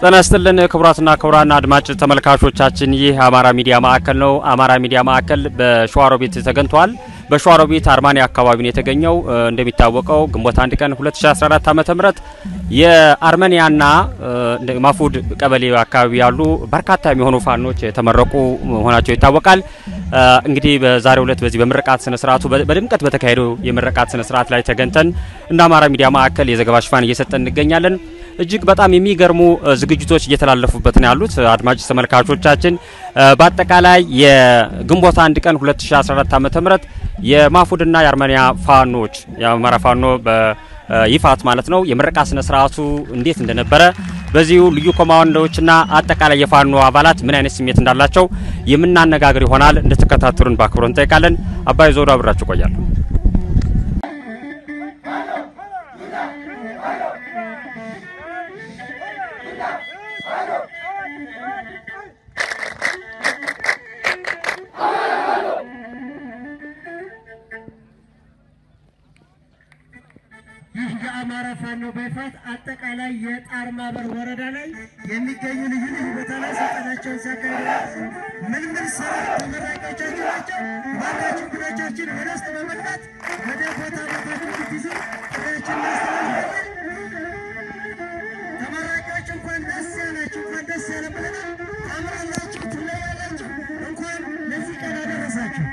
ጤና ይስጥልን ክቡራትና ክቡራን አድማጭ ተመልካቾቻችን፣ ይህ አማራ ሚዲያ ማዕከል ነው። አማራ ሚዲያ ማዕከል በሸዋሮቢት ተገኝቷል። በሸዋሮቢት አርማንያ አካባቢ ነው የተገኘው። እንደሚታወቀው ግንቦት አንድ ቀን 2014 ዓ.ም የአርመኒያና ማፉድ ቀበሌ አካባቢ ያሉ በርካታ የሚሆኑ ፋኖች የተመረቁ መሆናቸው ይታወቃል። እንግዲህ በዛሬው ዕለት በዚህ በምርቃት ስነ ስርዓቱ በድምቀት በተካሄደው የምርቃት ስነ ስርዓት ላይ ተገኝተን እንደ አማራ ሚዲያ ማዕከል የዘገባ ሽፋን እየሰጠን እንገኛለን። እጅግ በጣም የሚገርሙ ዝግጅቶች እየተላለፉበት ነው ያሉት አድማጭ ተመልካቾቻችን። በአጠቃላይ የግንቦት አንድ ቀን 2014 ዓ.ም የማፉድና የአርመኒያ ፋኖች የአማራ ፋኖ በይፋት ማለት ነው የምረቃ ስነ ስርዓቱ እንዴት እንደነበረ በዚሁ ልዩ ኮማንዶዎችና አጠቃላይ የፋኖ አባላት ምን አይነት ስሜት እንዳላቸው የምናነጋግር ይሆናል። እንድትከታተሉን በአክብሮት እንጠይቃለን። አባይ ዞዶ አብራችሁ ቆያለሁ። ይህ የአማራ ፋኖ በይፋት አጠቃላይ የጣር ማበር ወረዳ ላይ የሚገኙ ልዩ ልዩ ቦታ ላይ ስልጠናቸውን ሲያካሂዱ ምን ምን ስራ ተመራቂዎቻችን ናቸው። ባካችሁ ጉዳዮቻችን ወደ ውስጥ በመግባት ወደ ቦታ ቦታችሁ እንድትይዙ ጥሪያችን እናስተላልፋለን። ተመራቂዎች እንኳን ደስ ያላችሁ፣ እንኳን ደስ ያለ ብለናል። ታምራላችሁ፣ ትለያላችሁ። እንኳን ለዚህ ቀን አደረሳችሁ።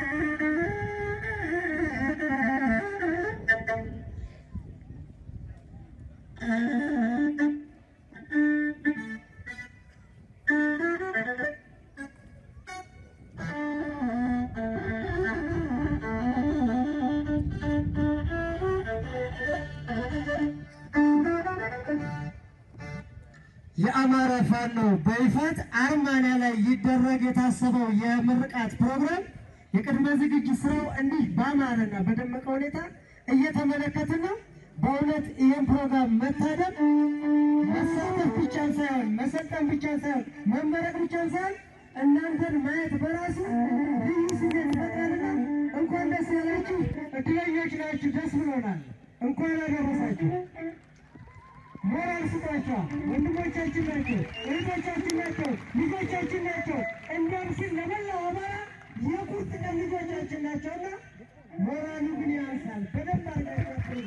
የአማራ ፋኖ በይፋት አርማንያ ላይ ይደረግ የታሰበው የምርቃት ፕሮግራም የቅድመ ዝግጅት ስራው እንዲህ በአማረና በደመቀ ሁኔታ እየተመለከትን ነው። በእውነት ይህን ፕሮግራም መታደም መሳተፍ ብቻ ሳይሆን መሰልጠን ብቻ ሳይሆን መመረቅ ብቻ ሳይሆን እናንተን ማየት በራሱ ልዩ ስሜት ይፈጥራልና እንኳን ደስ ያላችሁ። እድለኞች ናችሁ። ደስ ብሎናል። እንኳን አደረሳችሁ። ሞራል ስጧቸው። ወንድሞቻችን ናቸው፣ እህቶቻችን ናቸው፣ ልጆቻችን ናቸው። እንዲያም ሲል ለመላው አማራ የቁርጥ ቀን ልጆቻችን ናቸውና ሞራሉ ግን ያንሳል። በደንብ አርጋችሁ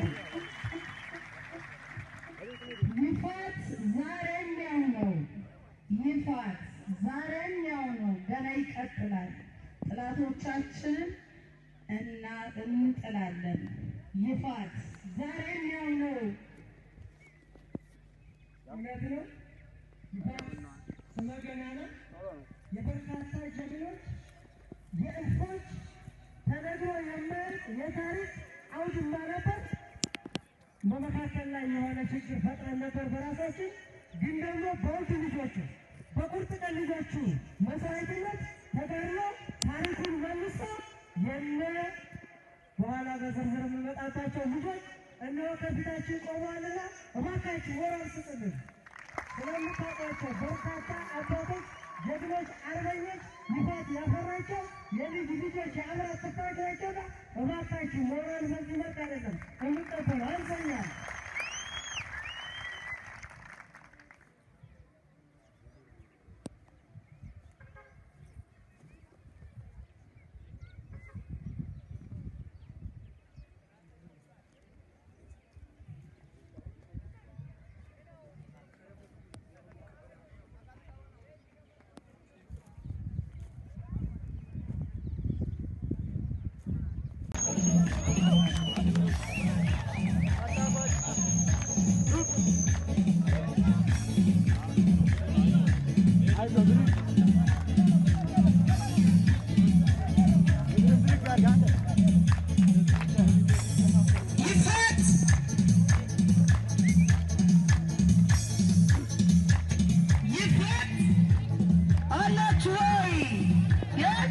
ይፋት ዛሬም ያው ነው። ይፋት ዛሬም ያው ነው። ገና ይቀጥላል። ጥላቶቻችንን እና እንጥላለን። ይፋት ዛሬም ያው ነው። እውነት ነው። ይፋት ስመ ገናና የበርካታ ጀግኖች የእልፎች ተነግሮ የማያልቅ የታሪክ አውድማ ነበር። በመካከል ላይ የሆነ ችግር ፈጥረን ነበር በራሳችን። ግን ደግሞ በውድ ልጆቹ በቁርጥ ቀን ልጆቹ መስዋዕትነት ተጋድሎ ታሪኩን መልሶ የነ በኋላ በዝርዝር የምንመጣባቸው ልጆች እነሆ ከፊታችን ቆመዋልና እባካችሁ ሞራል ስጥልን። ስለምታውቋቸው በርካታ አባቶች፣ ጀግኖች፣ አርበኞች ይፋት ያፈራቸው የልጅ ልጆች የአምራት ተፋጅ ናቸውና እባካችሁ ሞራል በዚህ መልክ አይደለም የምንቀበለው አንሰኛል። ይፋት ይፋት አላችሁ ወይ? የ-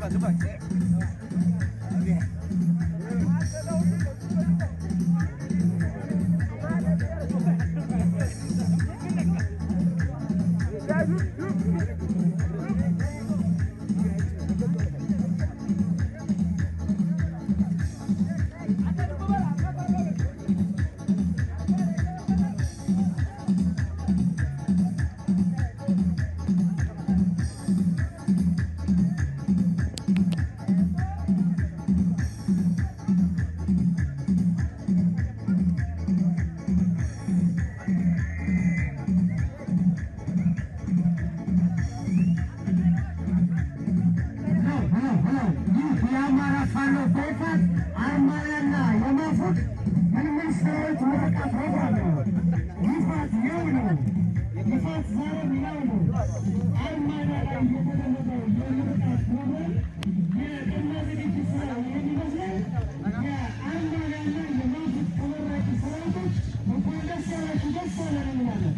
ይህ የአማራ ፋኖ በይፋት አርማያና የማፉት ምልምል ሰራዊት ምረቃ ፕሮግራም ነው። ይፋት ያው ነው። ይፋት ዛሬም ያው ነው። አርማያ ላይ የተደረገው የምርቃት ፕሮግራም የቅድመ ዝግጅት ስራ የሚመስለው የአርማያና የማፉት ተመራቂ ሰራዊቶች እንኳን ደስ ያላችሁ፣ ደስ ያለን እንላለን።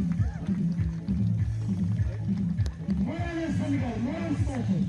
ሞራል ያስፈልጋል። ሞራል ስጣቸው።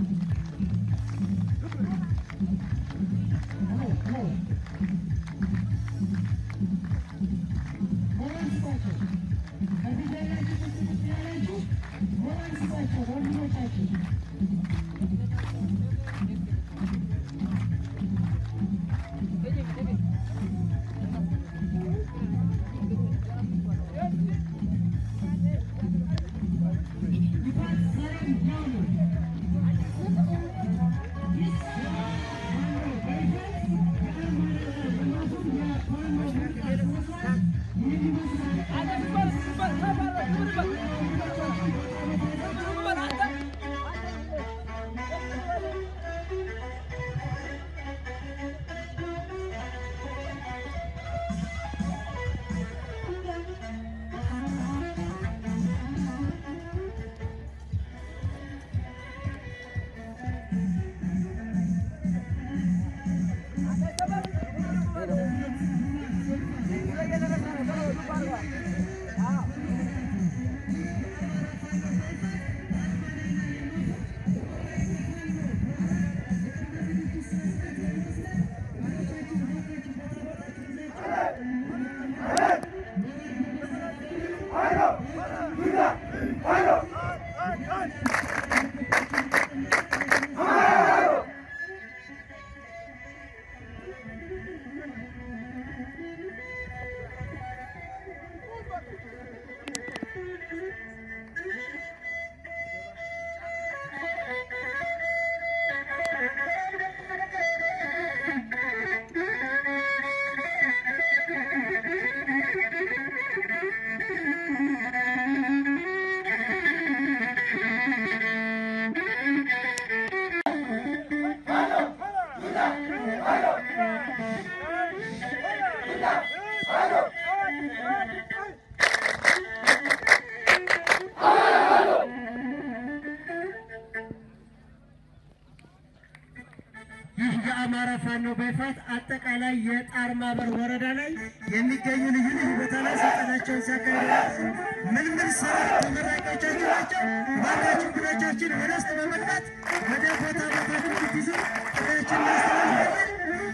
ይህ የአማራ ፋኖ በይፋት አጠቃላይ የጣር ማበር ወረዳ ላይ የሚገኙ ልዩ ልዩ ቦታ ላይ ስልጠናቸውን ሲያካሂዱ ምልምል ሰራዊት ተመራቂዎቻችን ናቸው። ባካችሁ እንግዶቻችን ወደ ውስጥ በመግባት ወደ ቦታ ቦታችሁ እንድትይዙ ጥሪያችንን እናስተላልፋለን።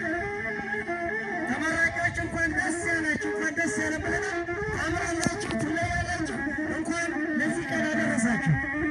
ተመራቂዎች እንኳን ደስ ያላችሁ፣ እንኳን ደስ ያለ ብለናል። ታምራላችሁ፣ ትለያላችሁ። እንኳን ለዚህ ቀን አደረሳችሁ።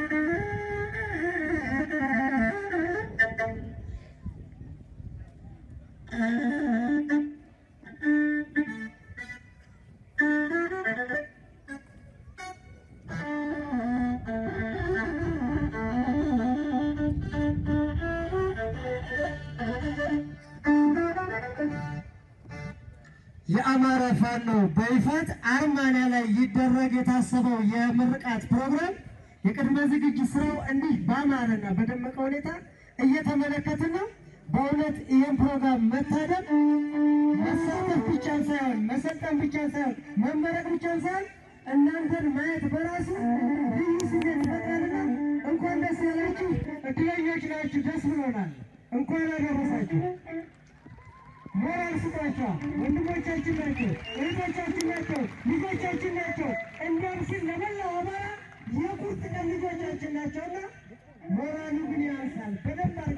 የአማራ ፋኖ በይፋት አርማንያ ላይ ይደረግ የታሰበው የምርቃት ፕሮግራም የቅድመ ዝግጅት ስራው እንዲህ በአማረና በደመቀ ሁኔታ እየተመለከትን ነው። በእውነት ይህን ፕሮግራም መታደም መሳተፍ ብቻ ሳይሆን መሰልጠን ብቻ ሳይሆን መመረቅ ብቻ ሳይሆን እናንተን ማየት በራሱ ልዩ ስሜት ይፈጥራልና እንኳን ደስ ያላችሁ። እድለኞች ናችሁ። ደስ ብሎናል። እንኳን አደረሳችሁ። ሞራል ስጧቸው። ወንድሞቻችን ናቸው፣ እህቶቻችን ናቸው፣ ልጆቻችን ናቸው። እንዲያም ሲል ለመላው አማራ የቁርጥ ቀን ልጆቻችን ናቸውና ሞራሉ ግን ያንሳል። በደንብ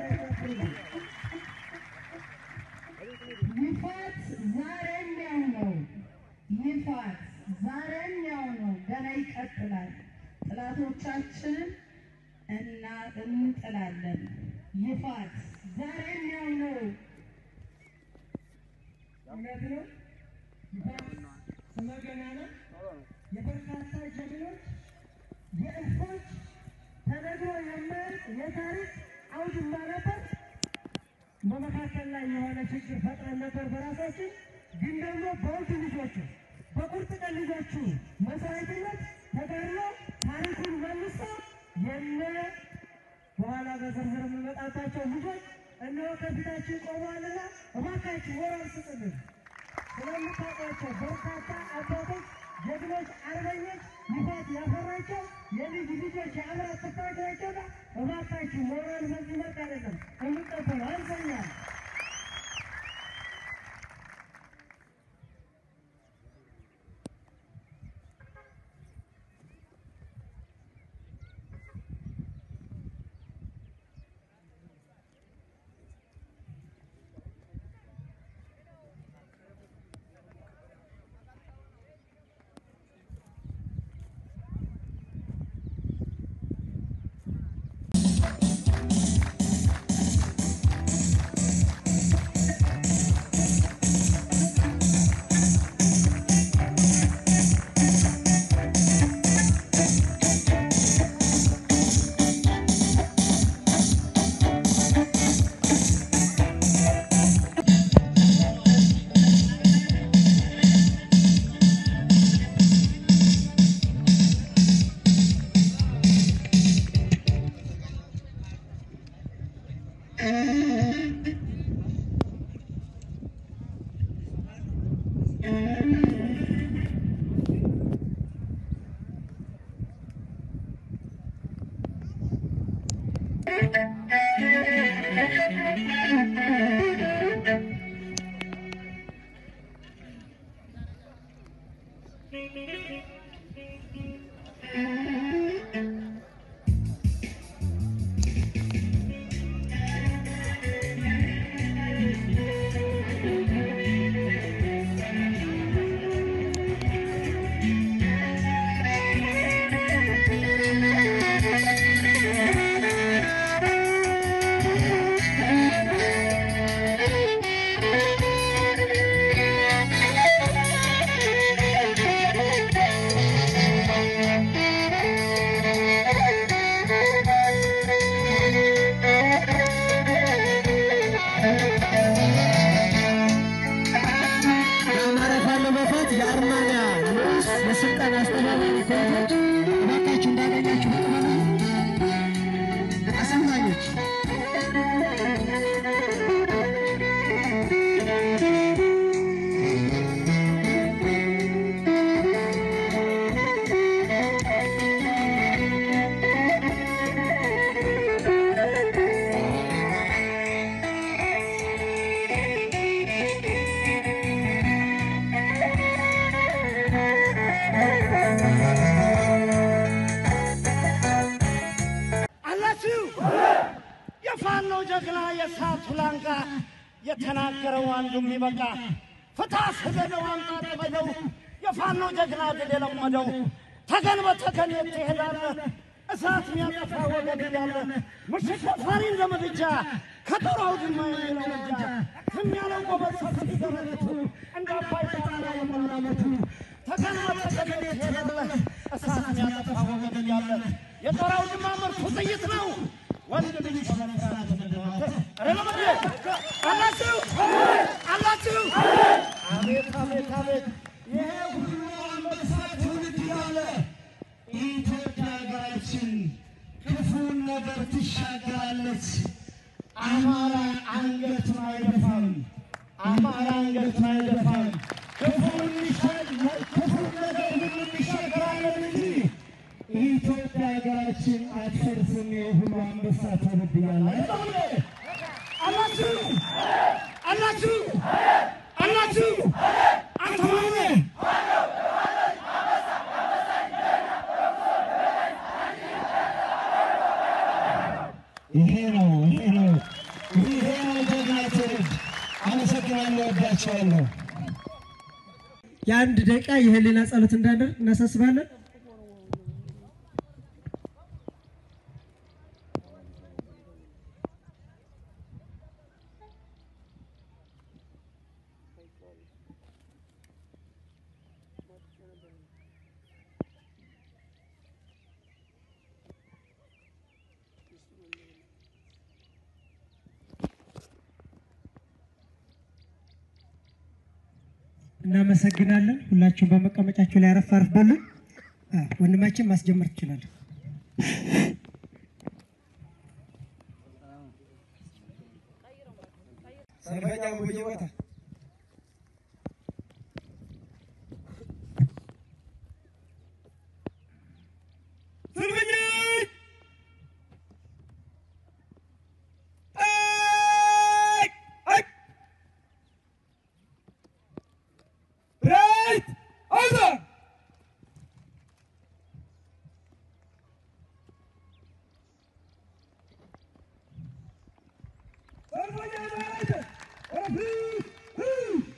ይፋት ዛሬም ያው ነው። እውነት ነው። ይፋት ስመ ገናና የበርካታ ጀግኖች የእልፎች ተነግሮ የማያልቅ የታሪክ አውድማ ነበር። በመካከል ላይ የሆነ ችግር ፈጥረን ነበር በራሳችን ግን ደግሞ በውድ ልጆቹ በቁርጥ ቀን ልጆቹ መስዋዕትነት ተጋድሎ ታሪኩን መልሶ የነ በኋላ በዝርዝር የምንመጣባቸው ልጆች እነሆ ከፊታችን ቆመዋልና እባካችሁ ሞራል ስጡልን። ስለምታውቋቸው በርካታ አባቶች፣ ጀግኖች፣ አርበኞች ይፋት ያፈራቸው የልጅ ልጆች የአብራት ክፋት ናቸውና እባካችሁ ሞራል በዚህ መልክ አይደለም እንቀበለው አንሰኛል። የአማራ ፋኖ በፋት የአርማንያ ንዑስ የስልጣን አስተባባሪ ኮሚቴዎች እባካችሁ እንዳገኛችሁ በቅበሉ አሰልጣኞች አላችሁ የፋኖ ጀግና የሳቱ ላንቃ የተናገረው አንዱም ይበቃ ፍታ ስገደው አምጣ ጥበደው የፋኖ ጀግና ድል የለመደው ተገን በተገን ትሄዳለ እሳት ሚያጠፋ ወገድ ያለ ምሽት ደፋሪን ለምድጃ ከጦር አውድማ የሚለው እጃ ዝም ያለው ጎበዝ ሰፊ ደረቱ እንደ አባይ ጣና የመላመቱ ተገን በተገን ትሄዳለ እሳት ሚያጠፋ ወገድ ያለ የጦር አውድማ ምርቱ ጥይት ነው ወንድ ልጅ በመስራት ምንድነው ረለመድ አላችሁ አላችሁ አቤት አቤት አቤት ይሄ ሁሉ አንበሳ ትውልድ ያለ ኢትዮጵያ ሀገራችን ክፉን ነገር ትሻገራለች። አማራ አንገቱን አይደፋም። አማራ አንገቱን አይደፋም። ክፉን ይሻል ክፉን ነገር ሁሉ እንሻገራለን እንጂ ኢትዮጵያ ሀገራችን አትፈርስም። የሁሉ አንበሳ ትውልድ ያለ አላችሁ አላችሁ አላችሁ አንተ ማነህ? ይሄ ነው ይሄ ነው ይሄ ነው ጀግና ትውልድ። አመሰግናለሁ፣ ወዳቸዋለሁ። የአንድ ደቂቃ የህሊና ጸሎት እንዳደርግ እናሳስባለን። እናመሰግናለን። ሁላችሁም በመቀመጫችሁ ላይ አረፍ አረፍ በሉ። አ፣ ወንድማችን ማስጀመር ትችላለን። ሰልፈኛ በየቦታ ሰልፈኞች አይ አይ ራይት ኦቨር ሰልፈኛ ራይት ኦቨር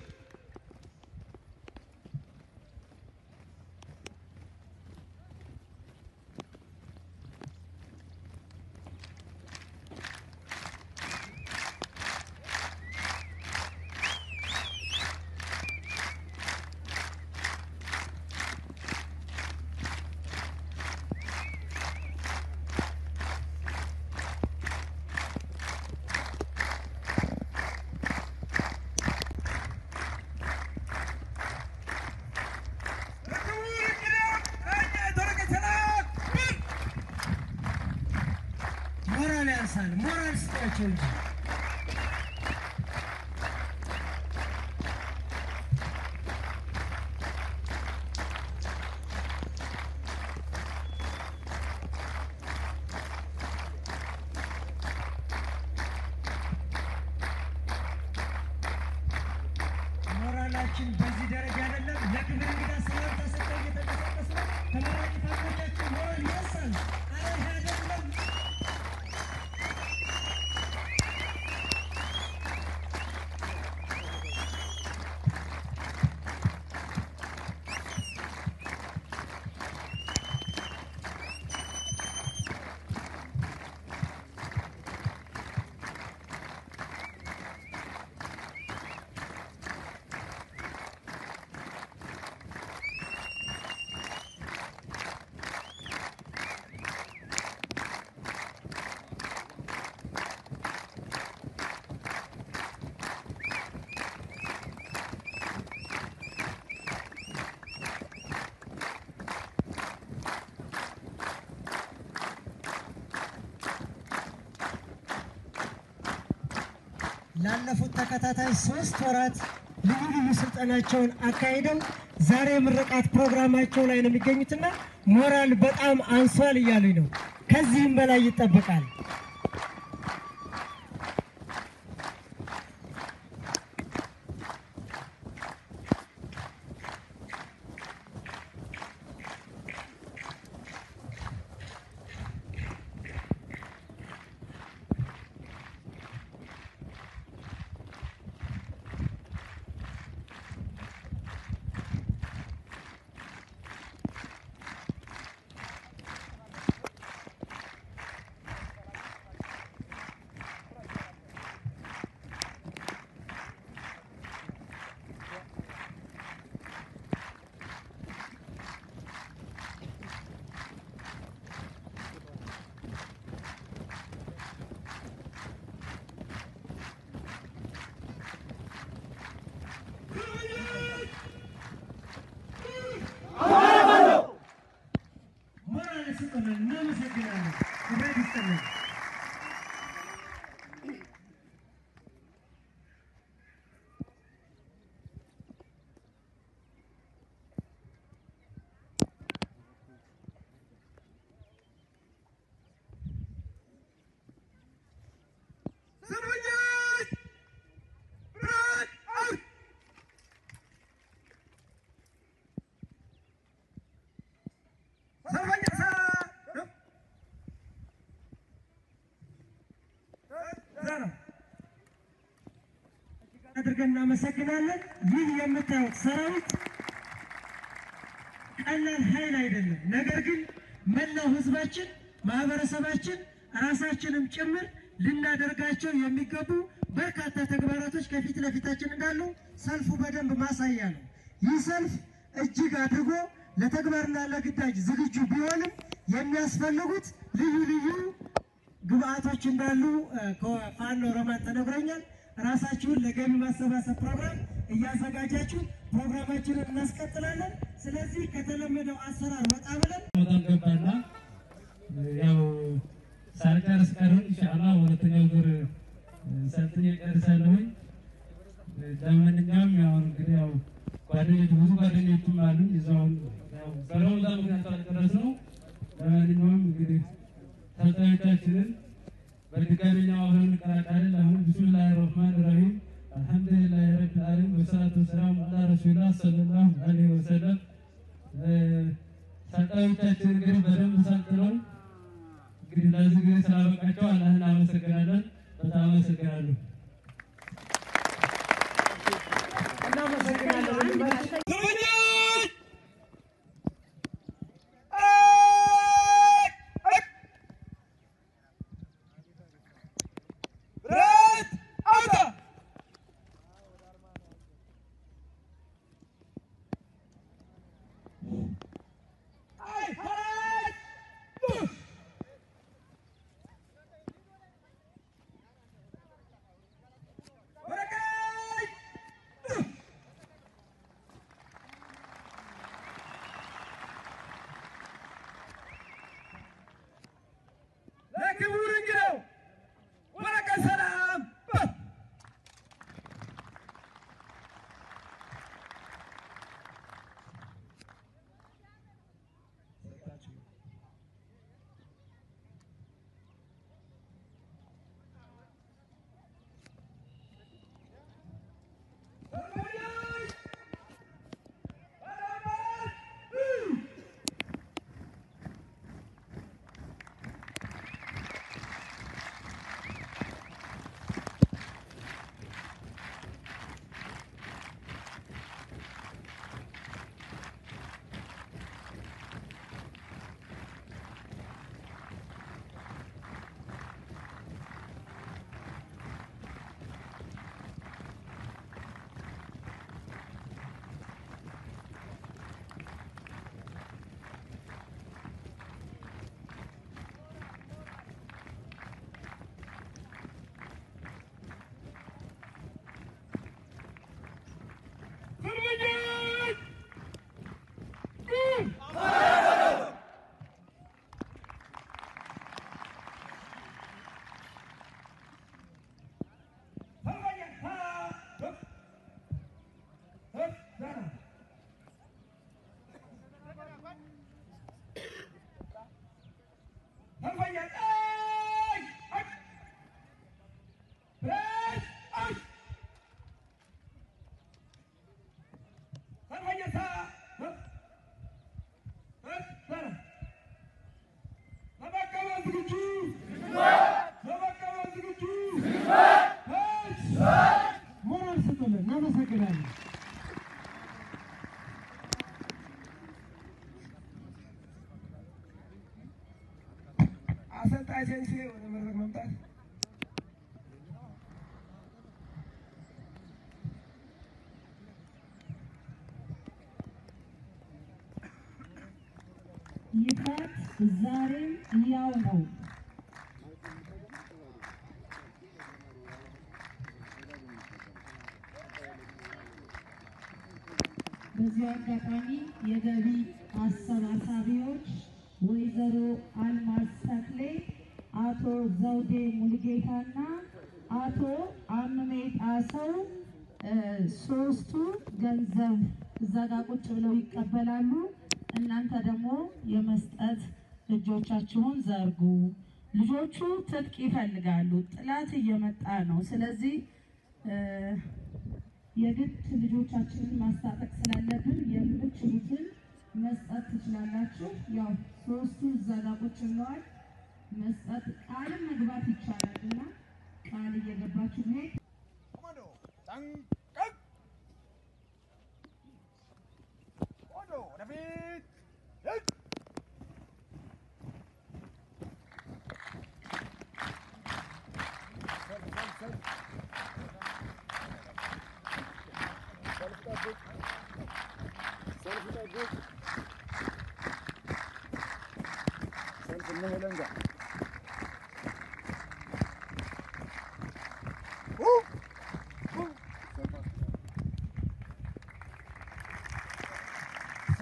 ሞራል ያንሳል። ሞራል ስጧቸው እንጂ ሞራላችን በዚህ ደረጃ አይደለም። ለክብር እንግዳ ሰላም ተሰጠው እየተንቀሳቀስ ነው። ተመራቂ ፋኖቻችን ሞራል ይነሳል። አረ ይሄ አይደለም ላለፉት ተከታታይ ሶስት ወራት ልዩ ልዩ ስልጠናቸውን አካሂደው ዛሬ የምርቃት ፕሮግራማቸው ላይ ነው የሚገኙትና ሞራል በጣም አንሷል እያሉኝ ነው። ከዚህም በላይ ይጠበቃል። ሞራል ስጥልን። እናመሰግናለን። ክብረት ይስጥልን። ሰልፈኞች ራይት ኦቨር ሰልፈኛ ሳ- እዛ ነው። አድርገን እናመሰግናለን። ይህ የምታዩት ሰራዊት ቀላል ኃይል አይደለም። ነገር ግን መላው ሕዝባችን ማህበረሰባችን ራሳችንም ጭምር ልናደርጋቸው የሚገቡ በርካታ ተግባራቶች ከፊት ለፊታችን እንዳሉ ሰልፉ በደንብ ማሳያ ነው። ይህ ሰልፍ እጅግ አድርጎ ለተግባርና ለግዳጅ ዝግጁ ቢሆንም የሚያስፈልጉት ልዩ ልዩ ግብአቶች እንዳሉ እ፣ ከፋኖ ሮማን ተነግሮኛል። ራሳችሁን ለገቢ ማሰባሰብ ፕሮግራም እያዘጋጃችሁ ፕሮግራማችንን እናስቀጥላለን። ስለዚህ ከተለመደው አሰራር ወጣ ብለን በጣም ገባና ያው ሳልጨርስ ቀረሁ። ኢንሻአላህ ሁለተኛው ዙር ሰልጥኜ ጨርሳለሁኝ። ለማንኛውም ያው እንግዲህ ያው ጓደኞች ብዙ ጓደኞችም አሉኝ እዛው ያው በረመዳን ምክንያት አልጨረስነው። ለማንኛውም እንግዲህ ሰልጣኞቻችንን በድጋሚ እኛው አብረን እንቀላቀላለን። አሁን ቢስሚላህ ረህማን ረሂም አልሐምዱሊላህ ረቢል ዓለሚን ወሰላቱ ወሰላሙ ዐላ ረሱሊላህ ሰለላሁ ዐለይሂ ወሰለም ሰልጣኞቻችን እንግዲህ በደንብ ሰልጥነው እንግዲህ ለዚህ ጊዜ ስላበቃቸው አላህን አመሰግናለን። በጣም አመሰግናለሁ። ለክቡር እንግዳው ወረቀት ሰላም ሞራል ስጡልን። እናመሰግናለን። አሰልጣኝ ሴንሴ ወደ መድረክ መምጣት ይፋት ዛሬም ያው ነው። በዚህ አጋጣሚ የገቢ አሰባሳቢዎች ወይዘሮ አልማዝ ተክሌ፣ አቶ ዘውዴ ሙልጌታና አቶ አምሜ ጣሰው እ ሶስቱ ገንዘብ እዛ ጋ ቁጭ ብለው ይቀበላሉ። እናንተ ደግሞ የመስጠት እጆቻችሁን ዘርጉ። ልጆቹ ትጥቅ ይፈልጋሉ። ጥላት እየመጣ ነው። ስለዚህ እ የግድ ልጆቻችንን ማስታጠቅ ስላለብን የምትችሉትን መስጠት ትችላላችሁ። ያው ሶስቱ እዛ ጋ ቁጭ ብለዋል። መስጠት ቃልም መግባት ይቻላል እና ቃል እየገባችሁ መሄድ ኮማንዶ ጠንቀቅ ኮማንዶ ወደፊት ሂድ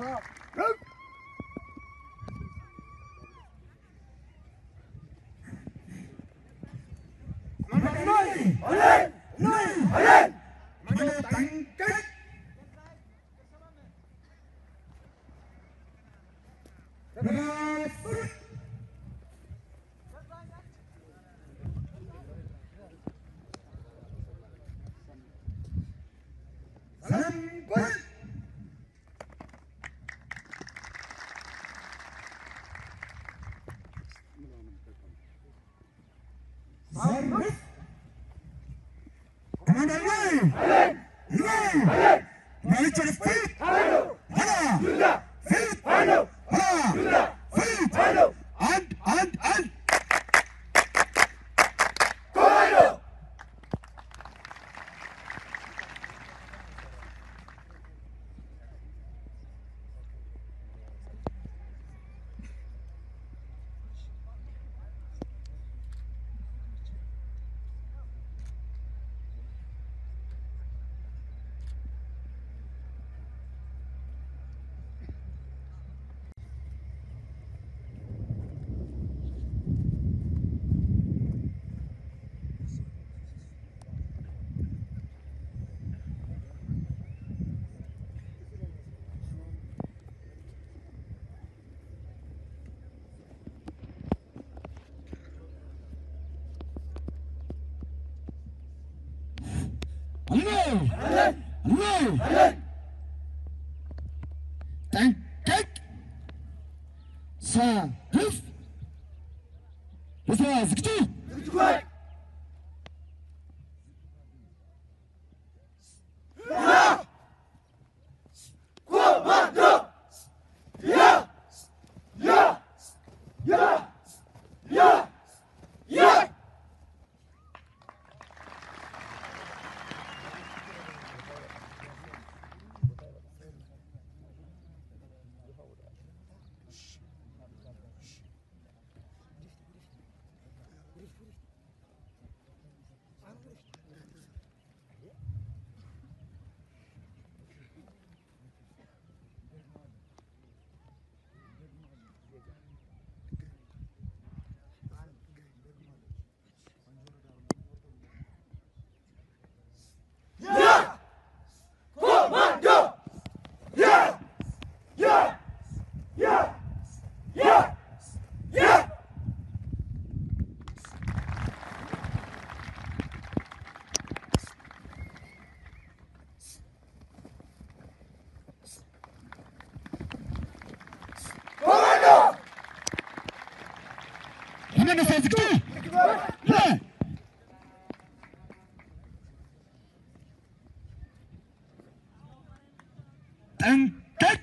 ጠንቀቅ ሰልፍ የስራ ዝግጁ የመነሳ ዝግጁ ጠንቀቅ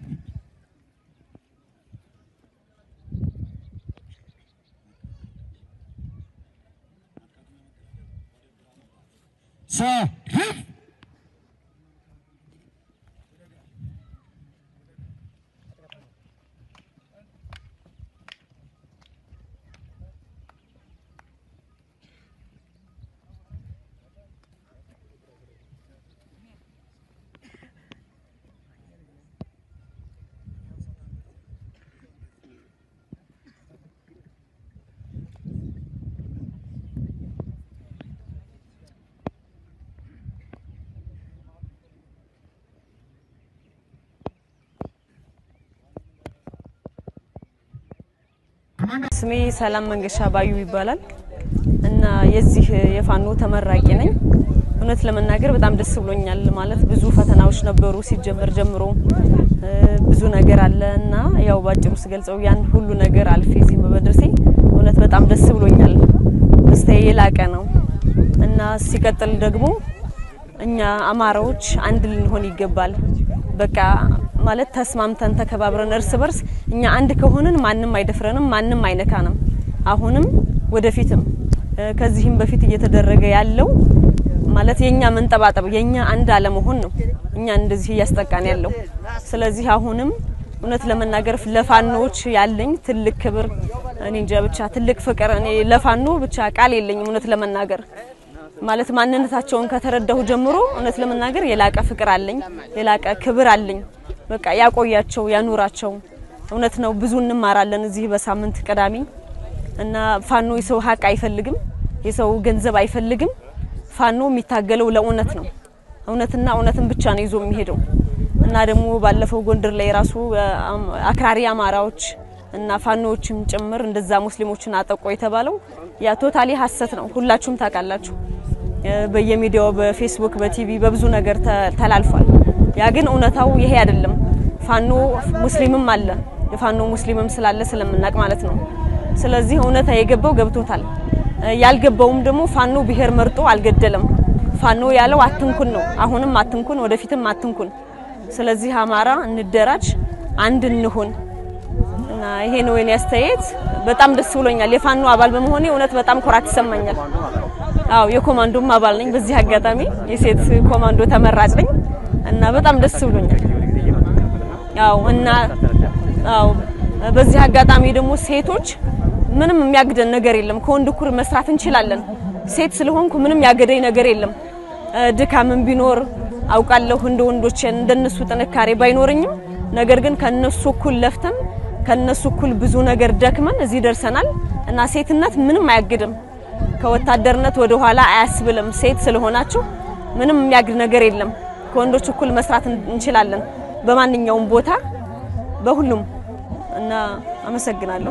ሰልፍ ስሜ ሰላም መንገሻ ባዩ ይባላል እና የዚህ የፋኖ ተመራቂ ነኝ። እውነት ለመናገር በጣም ደስ ብሎኛል። ማለት ብዙ ፈተናዎች ነበሩ ሲጀመር ጀምሮ እ፣ ብዙ ነገር አለ እና ያው ባጭሩ ስገልጸው ያን ሁሉ ነገር አልፌ እዚህ በመድረሴ እውነት በጣም ደስ ብሎኛል። ደስታዬ የላቀ ነው እና ሲቀጥል ደግሞ እኛ አማራዎች አንድ ልንሆን ይገባል። በቃ ማለት ተስማምተን ተከባብረን እርስ በርስ እኛ አንድ ከሆንን ማንም አይደፍረንም፣ ማንም አይነካንም። አሁንም ወደፊትም እ፣ ከዚህም በፊት እየተደረገ ያለው ማለት የኛ መንጠባጠብ የኛ አንድ አለመሆን ነው እኛን እንደዚህ እያስጠቃን ያለው። ስለዚህ አሁንም እውነት ለመናገር ለፋኖዎች ያለኝ ትልቅ ክብር እኔ እንጃ ብቻ ትልቅ ፍቅር እኔ ለፋኖ ብቻ ቃል የለኝም እውነት ለመናገር ማለት ማንነታቸውን ከተረዳሁ ጀምሮ እውነት ለመናገር የላቀ ፍቅር አለኝ፣ የላቀ ክብር አለኝ። በቃ ያቆያቸው ያኑራቸው። እውነት ነው ብዙ እንማራለን እዚህ በሳምንት ቅዳሜ እና ፋኖ የሰው ሀቅ አይፈልግም፣ የሰው ገንዘብ አይፈልግም። ፋኖ የሚታገለው ለእውነት ነው። እውነትና እውነትን ብቻ ነው ይዞ የሚሄደው እና ደግሞ ባለፈው ጎንደር ላይ ራሱ አክራሪ አማራዎች እና ፋኖዎችም ጭምር እንደዛ ሙስሊሞችን አጠቆ የተባለው ያ ቶታሊ ሀሰት ነው። ሁላችሁም ታውቃላችሁ። በየሚዲያው በፌስቡክ፣ በቲቪ በብዙ ነገር ተላልፏል። ያ ግን እውነታው ይሄ አይደለም። ፋኖ ሙስሊምም አለ የፋኖ ሙስሊምም ስላለ ስለምናቅ ማለት ነው። ስለዚህ እውነታ የገባው ገብቶታል። ያልገባውም ደግሞ ፋኖ ብሔር መርጦ አልገደለም። ፋኖ ያለው አትንኩን ነው። አሁንም አትንኩን፣ ወደፊትም አትንኩን። ስለዚህ አማራ እንደራጅ፣ አንድ እንሁን እና ይሄ ነው የኔ አስተያየት። በጣም ደስ ብሎኛል። የፋኖ አባል በመሆኔ እውነት በጣም ኩራት ይሰማኛል። አዎ የኮማንዶም አባል ነኝ። በዚህ አጋጣሚ የሴት ኮማንዶ ተመራጭ ነኝ እና በጣም ደስ ብሎኛል። አዎ እና አዎ በዚህ አጋጣሚ ደግሞ ሴቶች ምንም የሚያግደን ነገር የለም። ከወንድ እኩል መስራት እንችላለን። ሴት ስለሆንኩ ምንም ያገደኝ ነገር የለም። ድካምን ቢኖር አውቃለሁ እንደ ወንዶች እንደነሱ ጥንካሬ ባይኖርኝም፣ ነገር ግን ከነሱ እኩል ለፍተን ከነሱ እኩል ብዙ ነገር ደክመን እዚህ ደርሰናል እና ሴትነት ምንም አያግድም። ከወታደርነት ወደ ኋላ አያስብልም። ሴት ስለሆናችሁ ምንም የሚያግድ ነገር የለም። ከወንዶች እኩል መስራት እንችላለን በማንኛውም ቦታ በሁሉም እና አመሰግናለሁ።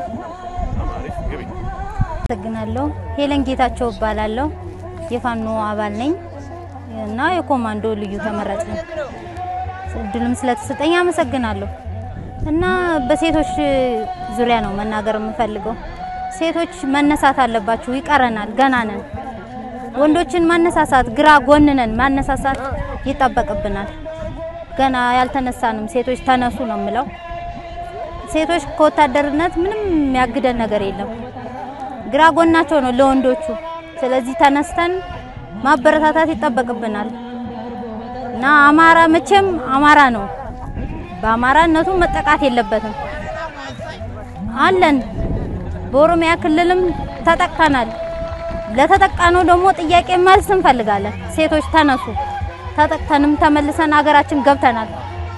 አመሰግናለሁ። ሄለን ጌታቸው እባላለሁ። የፋኖ አባል ነኝ እና የኮማንዶ ልዩ ተመራጭ ነኝ። እድሉም ስለተሰጠኝ አመሰግናለሁ። እና በሴቶች ዙሪያ ነው መናገር የምፈልገው። ሴቶች መነሳት አለባችሁ፣ ይቀረናል፣ ገና ነን። ወንዶችን ማነሳሳት፣ ግራ ጎንነን ማነሳሳት ይጠበቅብናል። ገና ያልተነሳንም ሴቶች ተነሱ ነው የምለው። ሴቶች ከወታደርነት ምንም የሚያግደን ነገር የለም። ግራ ጎናቸው ነው ለወንዶቹ። ስለዚህ ተነስተን ማበረታታት ይጠበቅብናል እና አማራ መቼም አማራ ነው። በአማራነቱ መጠቃት የለበትም አለን። በኦሮሚያ ክልልም ተጠቅተናል። ለተጠቃነው ደግሞ ጥያቄ መልስ እንፈልጋለን። ሴቶች ተነሱ። ተጠቅተንም ተመልሰን ሀገራችን ገብተናል።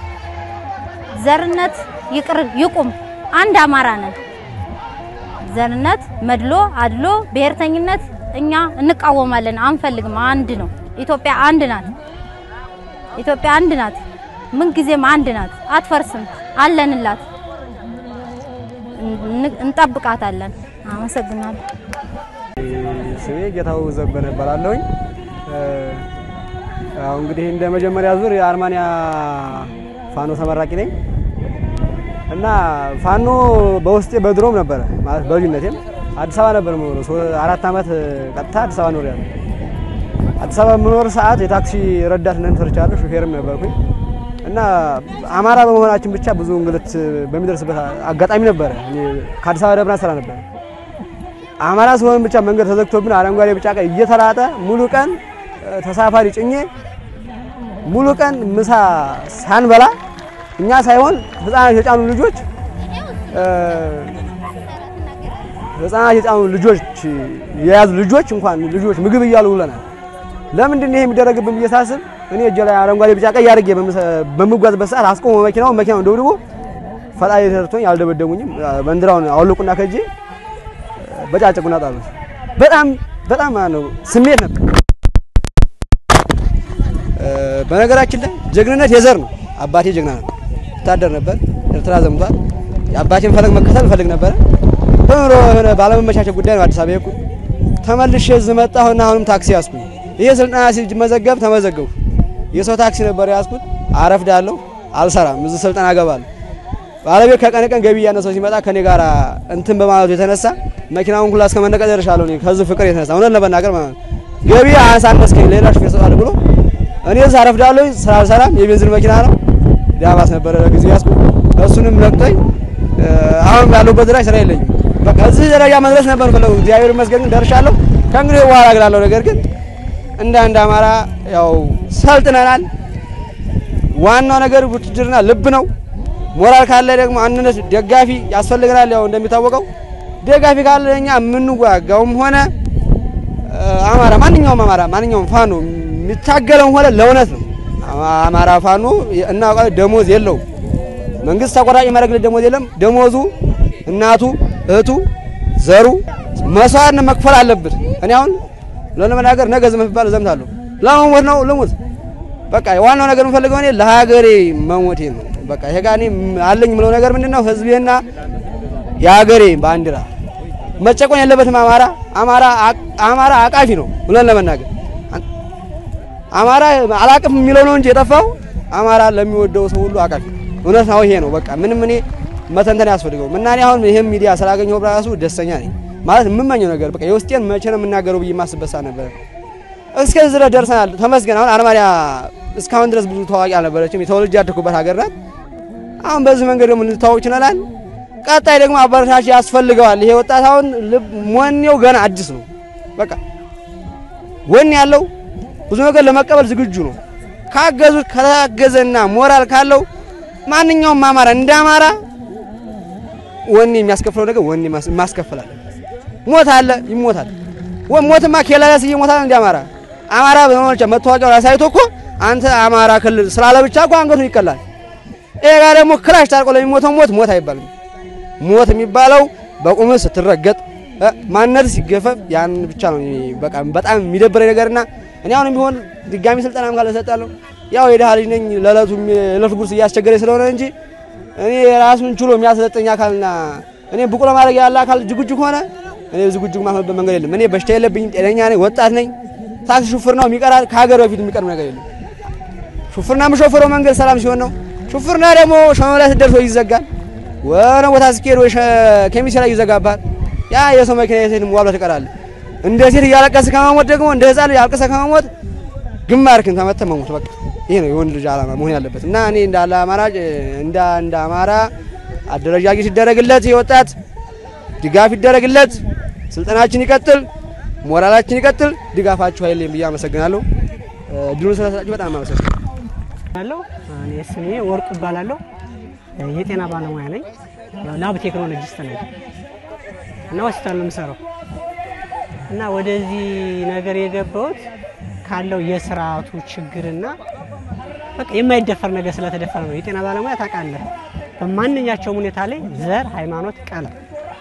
ዘርነት ይቅር ይቁም። አንድ አማራ ነን። ዘርነት፣ መድሎ፣ አድሎ፣ ብሔርተኝነት እኛ እንቃወማለን፣ አንፈልግም። አንድ ነው። ኢትዮጵያ አንድ ናት። ኢትዮጵያ አንድ ናት። ምን ጊዜም አንድ ናት፣ አትፈርስም። አለንላት፣ እንጠብቃታለን። አመሰግናለሁ። ስሜ ጌታው ዘበነ እባላለሁኝ። ያው እንግዲህ እንደ መጀመሪያ ዙር የአርማንያ ፋኖ ተመራቂ ነኝ እና ፋኖ በውስጤ በድሮም ነበረ ማለት በልጅነቴም አዲስ አበባ ነበር የምኖረው። አራት ዓመት ቀጥታ አዲስ አበባ ኖሬያለሁ። አዲስ አበባ የምኖር ሰዓት የታክሲ ረዳት ነን ሰርቻለሁ፣ ሹፌርም ነበርኩኝ እና አማራ በመሆናችን ብቻ ብዙ እንግልት በሚደርስበት አጋጣሚ ነበረ። እኔ ከአዲስ አበባ ደብረ ስራ ነበር። አማራ ሲሆን ብቻ መንገድ ተዘግቶብን አረንጓዴ ቢጫ ቀይ እየተላጠ ሙሉ ቀን ተሳፋሪ ጭኜ ሙሉ ቀን ምሳ ሳንበላ እኛ ሳይሆን ህፃናት የጫኑ ልጆች ህፃናት የጫኑ ልጆች የያዙ ልጆች እንኳን ልጆች ምግብ እያሉ ውለናል። ለምንድን ነው ይሄ የሚደረግብን ብዬ ሳስብ እኔ እጄ ላይ አረንጓዴ ቢጫ ቀይ አድርጌ በምጓዝበት ሰዓት አስቆሞ መኪናውን መኪናውን ደብድቦ ፈጣሪ ተርቶኝ አልደበደቡኝም። ባንዲራውን አወለቁና ከእጄ በጫጭቁና ጣሉት። በጣም በጣም ነው ስሜት ነበር። በነገራችን ላይ ጀግንነት የዘር ነው። አባቴ ጀግና ነው፣ ወታደር ነበር፣ ኤርትራ ዘምቷል። የአባቴን ፈለግ መከተል ፈልግ ነበረ። በኑሮ የሆነ ባለመመቻቸት ጉዳይ ነው አዲስ አበባ የሄድኩት። ተመልሼ እዚህ መጣሁና አሁንም ታክሲ ያዝኩኝ። ይሄ ስልጠና ሲመዘገብ ተመዘገብኩ። የሰው ታክሲ ነበር ያዝኩት። አረፍዳለሁ፣ አልሰራም፣ እዚህ ስልጠና እገባለሁ። ባለቤት ከቀን ቀን ገቢ እያነሰው ሲመጣ ከኔ ጋር እንትን በማለቱ የተነሳ መኪናውን ሁላ እስከ መነቀል ደርሻለሁ። እኔ ከዚህ ፍቅር የተነሳ እውነት ለመናገር ማለት ነው ገቢ አሳነስከኝ፣ ሌላ ሹፌር ሰጣል ብሎ እኔ እዚህ አረፍዳለሁ፣ ስራ አልሰራም። የቤንዚን መኪና ነው ዳባስ ነበረ ለጊዜው ያዝኩት። እሱንም ለቅጦኝ አሁን ያለሁበት ደረጃ ስራ የለኝም። በቃ እዚህ ደረጃ መድረስ ነበር ፈለጉ። እግዚአብሔር ይመስገን ግን ደርሻለሁ። ከእንግዲህ በኋላ እግላለሁ። ነገር ግን እንደ አንድ አማራ ያው ሰልጥነናል። ዋናው ነገር ውትድርና ልብ ነው። ሞራል ካለ ደግሞ አንድነት ደጋፊ ያስፈልገናል። ያው እንደሚታወቀው ደጋፊ ካለ እኛ የምንዋጋውም ሆነ አማራ ማንኛውም አማራ ማንኛውም ፋኖ የሚታገለውም ሆነ ለእውነት ነው። አማራ ፋኖ እና ደሞዝ የለውም መንግስት ተቆራጭ የሚያደርግለት ደሞዝ የለም። ደሞዙ እናቱ፣ እህቱ፣ ዘሩ መስዋዕት መክፈል አለብን። እኔ አሁን ለመናገር ነገ ዝም ብባል እዘምታለሁ። ለመሞት ነው ልሙት። በቃ ዋናው ነገር የምፈልገው እኔ ለሀገሬ መሞቴ ነው። በቃ ይሄ ጋር እኔ አለኝ የምለው ነገር ምንድን ነው? ህዝቤና የሀገሬ ባንዲራ መጨቆን የለበትም። አማራ አማራ አማራ አቃፊ ነው ብለን ለመናገር አማራ አላቅም የሚለው ነው እንጂ የጠፋው አማራ ለሚወደው ሰው ሁሉ አቃፊ እውነት ነው። ይሄ ነው በቃ ምንም እኔ መተንተን ያስፈልገውም እና እኔ አሁን ይሄም ሚዲያ ስላገኘው ራሱ ደስተኛ ነኝ። ማለት የምመኘው ነገር በቃ የውስጤን መቼ ነው የምናገረው ብዬ የማስበት ሰዓት ነበረ። እስከዚህ ድረስ ደርሰናል። ተመስገን። አሁን አርማንያ እስካሁን ድረስ ብዙ ታዋቂ አልነበረችም። የተወልጄ ያደኩበት ሀገር ናት። አሁን በዚህ መንገድ ደግሞ ልንታወቅ ችለናል። ቀጣይ ደግሞ አበረታች ያስፈልገዋል። ይሄ ወጣት አሁን ልብ ወኔው ገና አዲስ ነው። በቃ ወኔ ያለው ብዙ ነገር ለመቀበል ዝግጁ ነው። ካገዙት ከታገዘና ሞራል ካለው ማንኛውም አማራ እንደ አማራ ወኔ የሚያስከፍለው ነገር ወኔ ማስከፈላል። ሞት አለ ይሞታል። ሞትማ ኬላላስ እየሞታል እንደ አማራ አማራ በመሆንቻ መታወቂያውን አሳይቶ እኮ አንተ አማራ ክልል ስላለ ብቻ እኮ አንገቱ ይቀላል። ይሄ ጋር ደግሞ ክላሽ ታርቆ ለሚሞተው ሞት ሞት አይባልም። ሞት የሚባለው በቁምህ ስትረገጥ ማንነት ሲገፈፍ ያን ብቻ ነው። በቃ በጣም የሚደብረኝ ነገርና እኔ አሁንም ቢሆን ድጋሚ ስልጠናም ካለ እሰጣለሁ። ያው የድሃ ልጅ ነኝ ለዕለቱ የዕለት ጉርስ እያስቸገረኝ ስለሆነ እንጂ እኔ ራሱን ችሎ የሚያሰለጠኝ አካልና እኔ ብቁ ለማድረግ ያለ አካል ዝግጁ ከሆነ እኔ ዝግጁ ማሆንበት መንገድ የለም። እኔ በሽታ የለብኝም፣ ጤነኛ ነኝ፣ ወጣት ነኝ። ታክሲ ሹፍርናው የሚቀራል ከሀገር በፊት የሚቀርብ ነገር የለም። ሹፍርና የምሾፍረው መንገድ ሰላም ሲሆን ነው። ሹፍርና ደግሞ ሸመ ላይ ስትደርስ ወይ ይዘጋል፣ ወነ ቦታ ስትሄድ ወይ ከሚሴ ላይ ይዘጋባል። ያ የሰው መኪና የሴት ዋብላ ትቀራለህ። እንደ ሴት እያለቀስህ ከመሞት ደግሞ እንደ ህፃን ልጅ አልቅሰህ ከመሞት ግንባርክን ተመተህ መሞት በቃ ይሄ ነው የወንድ ልጅ ዓላማ መሆን ያለበት እና እኔ እንዳለ አማራጭ እንደ እንደ አማራ አደረጃጀት ሲደረግለት የወጣት ድጋፍ ይደረግለት፣ ስልጠናችን ይቀጥል፣ ሞራላችን ይቀጥል። ድጋፋችሁ ኃይሌም ብዬ አመሰግናለሁ። ድሉን ስለሰጣችሁ በጣም አመሰግናለሁ። እኔ ስሜ ወርቁ እባላለሁ። የጤና ባለሙያ ነኝ። ላብ ቴክኖሎጂስት ነኝ እና ሆስፒታል ነው የምሰራው እና ወደዚህ ነገር የገባሁት ካለው የስርዓቱ ችግርና በቃ የማይደፈር ነገር ስለተደፈረ ነው። የጤና ባለሙያ ታውቃለህ፣ በማንኛቸውም ሁኔታ ላይ ዘር፣ ሃይማኖት፣ ቀለም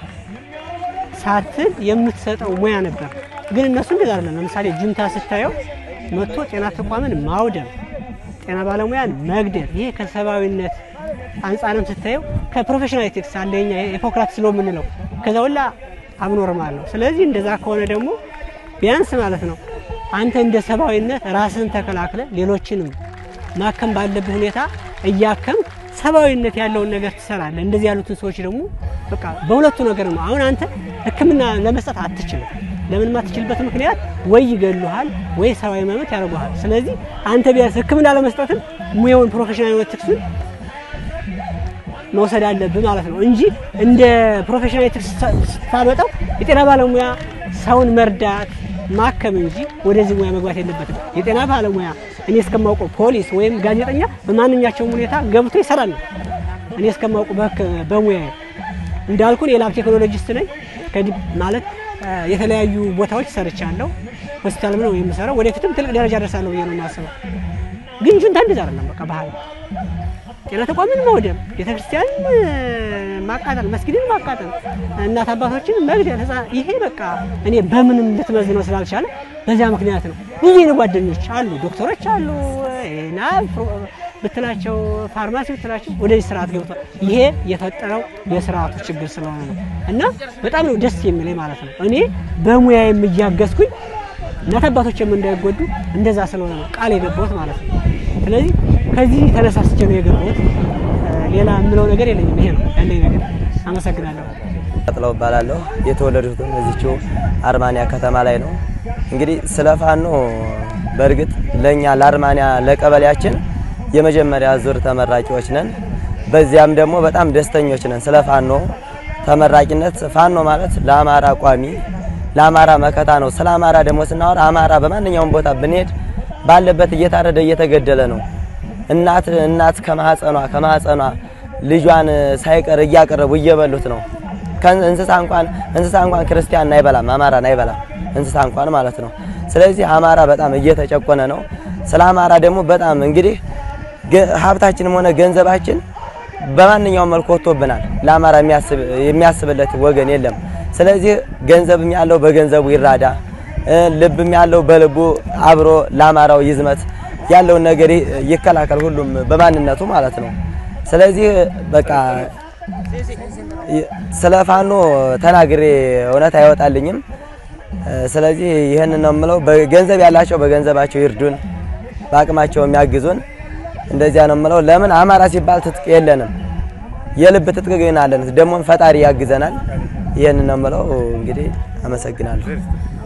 ሳትል የምትሰጠው ሙያ ነበር። ግን እነሱ እንደዛ አይደለም። ለምሳሌ ጁንታ ስታየው መጥቶ ጤና ተቋምን ማውደም፣ ጤና ባለሙያን መግደል፣ ይሄ ከሰብአዊነት አንጻርም ስታየው ከፕሮፌሽናል ኤቲክስ አንደኛ የሂፖክራትስ ሎ የምንለው ከዛ ሁላ አብኖርማል ነው። ስለዚህ እንደዛ ከሆነ ደግሞ ቢያንስ ማለት ነው አንተ እንደ ሰብአዊነት ራስን ተከላክለ ሌሎችንም ማከም ባለብህ ሁኔታ እያከም ሰብአዊነት ያለውን ነገር ትሰራለህ። እንደዚህ ያሉትን ሰዎች ደግሞ በቃ በሁለቱ ነገር ነው። አሁን አንተ ሕክምና ለመስጠት አትችልም። ለምን ማትችልበት ምክንያት ወይ ይገሉሃል ወይ ሰብአዊ መብት ያደርጉሃል። ስለዚህ አንተ ቢያንስ ሕክምና ለመስጠትም ሙያውን ፕሮፌሽናል ኤቲክሱን መውሰድ አለብህ ማለት ነው እንጂ እንደ ፕሮፌሽናል ኤቲክስ ስታመጣው የጤና ባለሙያ ሰውን መርዳት ማከም እንጂ ወደዚህ ሙያ መግባት የለበትም። የጤና ባለሙያ እኔ እስከማውቀው ፖሊስ ወይም ጋዜጠኛ በማንኛቸውም ሁኔታ ገብቶ ይሰራል ነው እኔ እስከማውቀው በሙያ እንዳልኩን የላብ ቴክኖሎጂስት ነኝ። ማለት የተለያዩ ቦታዎች ሰርቻለሁ። ሆስፒታልም ነው የምሰራው። ወደፊትም ትልቅ ደረጃ ደርሳለሁ ብዬ ነው የማስበው። ግን ጁንታ እንደዛ አይደለም። በቃ ባህል ጤና ተቋምን መውደም፣ ቤተክርስቲያንን ማቃጠል፣ መስጊድን ማቃጠል፣ እናት አባቶችን መግደል፣ ህፃን ይሄ በቃ እኔ በምንም ልትመዝነው ስላልቻለ በዚያ ምክንያት ነው። ብዙ የኔ ጓደኞች አሉ፣ ዶክተሮች አሉ፣ ና ብትላቸው ፋርማሲ ብትላቸው ወደዚህ ስርዓት ገብቷል። ይሄ የፈጠረው የስርዓቱ ችግር ስለሆነ ነው እና በጣም ነው ደስ የሚለኝ ማለት ነው። እኔ በሙያዬም እያገዝኩኝ እናት አባቶችም እንዳይጎዱ እንደዛ ስለሆነ ነው ቃል የገባሁት ማለት ነው። ስለዚህ ከዚህ ተነሳስቼ ነው የገባሁት። ሌላ የምለው ነገር የለኝም። ይሄ ነው ያለኝ ነገር። አመሰግናለሁ። ቀጥለው እባላለሁ። የተወለድኩትም እዚችው አርማንያ ከተማ ላይ ነው። እንግዲህ ስለ ፋኖ በእርግጥ ለእኛ ለአርማንያ ለቀበሌያችን የመጀመሪያ ዙር ተመራቂዎች ነን። በዚያም ደግሞ በጣም ደስተኞች ነን ስለ ፋኖ ተመራቂነት። ፋኖ ማለት ለአማራ ቋሚ ለአማራ መከታ ነው። ስለ አማራ ደግሞ ስናወራ አማራ በማንኛውም ቦታ ብንሄድ ባለበት እየታረደ እየተገደለ ነው። እናት እናት ከማህፀኗ ከማህፀኗ ልጇን ሳይቀር እያቀረቡ እየበሉት ነው። እንስሳ እንኳን እንስሳ እንኳን ክርስቲያን አይበላም፣ አማራን አይበላም እንስሳ እንኳን ማለት ነው። ስለዚህ አማራ በጣም እየተጨቆነ ነው። ስለ አማራ ደግሞ በጣም እንግዲህ ሀብታችንም ሆነ ገንዘባችን በማንኛውም መልኩ ወጥቶብናል። ለአማራ የሚያስብ የሚያስብለት ወገን የለም። ስለዚህ ገንዘብም ያለው በገንዘቡ ይራዳ፣ እ፣ ልብም ያለው በልቡ አብሮ ለአማራው ይዝመት፣ ያለውን ነገር ይ- ይከላከል፣ ሁሉም በማንነቱ ማለት ነው። ስለዚህ በቃ ይ- ስለ ፋኖ ተናግሬ እውነት አይወጣልኝም። እ፣ ስለዚህ ይህንን ነው የምለው። በገንዘብ ያላቸው በገንዘባቸው ይርዱን፣ በአቅማቸው የሚያግዙን እንደዚያ ነው የምለው። ለምን አማራ ሲባል ትጥቅ የለንም፣ የልብ ትጥቅ ግን አለን። ደግሞም ፈጣሪ ያግዘናል። ይህንን ነው የምለው። እንግዲህ አመሰግናለሁ።